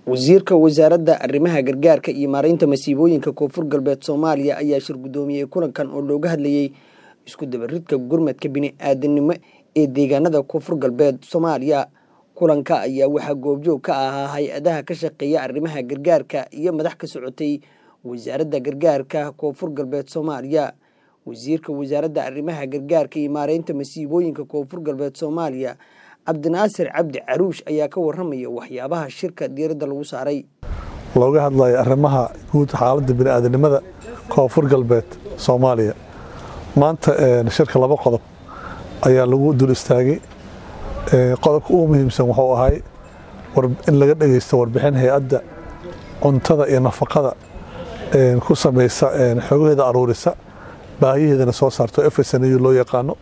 wasiirka wasaaradda arrimaha gargaarka iyo maaraynta masiibooyinka koonfur galbeed soomaaliya ayaa shir guddoomiyey kulankan oo looga hadlayey isku dabaridka gurmadka bini-aadanimo ee deegaanada koonfur galbeed soomaaliya kulanka ayaa waxaa goobjoog ka ahaa hay-adaha ka shaqeeya arrimaha gargaarka iyo madax ka socotay wasaaradda gargaarka koonfur galbeed soomaaliya wasiirka wasaaradda arrimaha gargaarka iyo maaraynta masiibooyinka koonfur galbeed soomaaliya cabdinaasir cabdi caruush ayaa ka waramaya waxyaabaha shirka diiradda lagu saaray looga hadlayo arrimaha guud xaaladda bini'aadanimada koonfur galbeed soomaaliya maanta shirka laba qodob ayaa lagu dul istaagay qodobka ugu muhiimsan wuxuu ahay in laga dhegeysto warbixin hay-adda cuntada iyo nafaqada ku samaysa xogaheeda aruurisa baahiyaheedana soo saarto efsnu loo yaqaano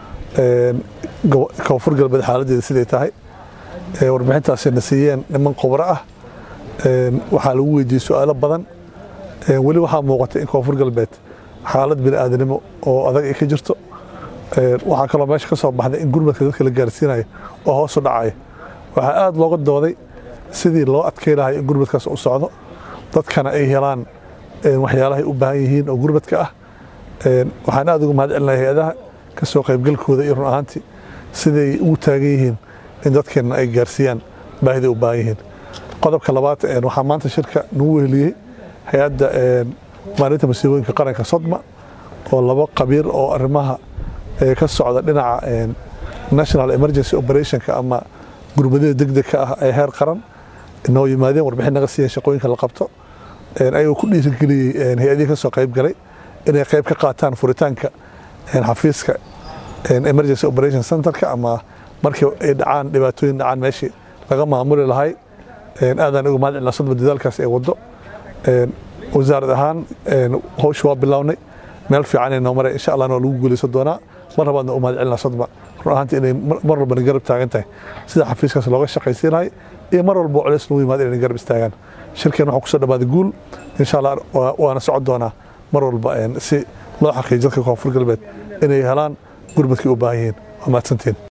koonfur galbeed xaaladeeda siday tahay warbixintaasina siiyeen niman khubro ah waxaa lagu weydiiyey su-aalo badan weli waxaa muuqatay in koonfur galbeed xaalad bini'aadanimo oo adag ay ka jirto waxaa kaloo meesha ka soo baxday in gurmadka dadka la gaarsiinayo oo hoosu dhacaya waxaa aada looga dooday sidii loo adkay lahay in gurmadkaas u socdo dadkana ay helaan waxyaalahay u baahan yihiin oo gurmadka ah waxaan aada uga mahad celinaya hay-adaha ka soo qaybgalkooda iyo run ahaantii siday ugu taagan yihiin in dadkeenna ay gaarsiiyaan baahiday u baahan yihiin qodobka labaad waxaa maanta shirka nagu weheliyey hay-adda maalinta masiibooyinka qaranka sodma oo laba qabiir oo arrimaha ka socda dhinaca national emergency operationka ama gurmadada degdegka ah ee heer qaran noo yimaadeen warbixin naga siiyeen shaqooyinka la qabto ayagoo ku dhiirigeliyey hay-adihii ka soo qayb galay inay qayb ka qaataan furitaanka xafiiska emergency operation centerka ama markii ay dhacaan dhibaatooyin dhacaan meeshii laga maamuli lahay aadaan uga mahad celina sodma dadaalkaas ee waddo wasaarad ahaan howsha waa bilownay meel fiican ay noo maray insha allahna waa lagu guulaysan doonaa mar labaadna u mahad celina sodma run ahaantii inay mar walbana garab taagan tahay sida xafiiskaas looga shaqaysiin lahay iyo mar walba culeys lagu yimaado inay garab istaagaan shirkeen waxaa kusoo dhawaaday guul insha allah waana socon doonaa mar walba si loo xaqiijiyo dadka koonfur galbeed inay helaan gurmadkii u baahan yihiin waa mahadsantiin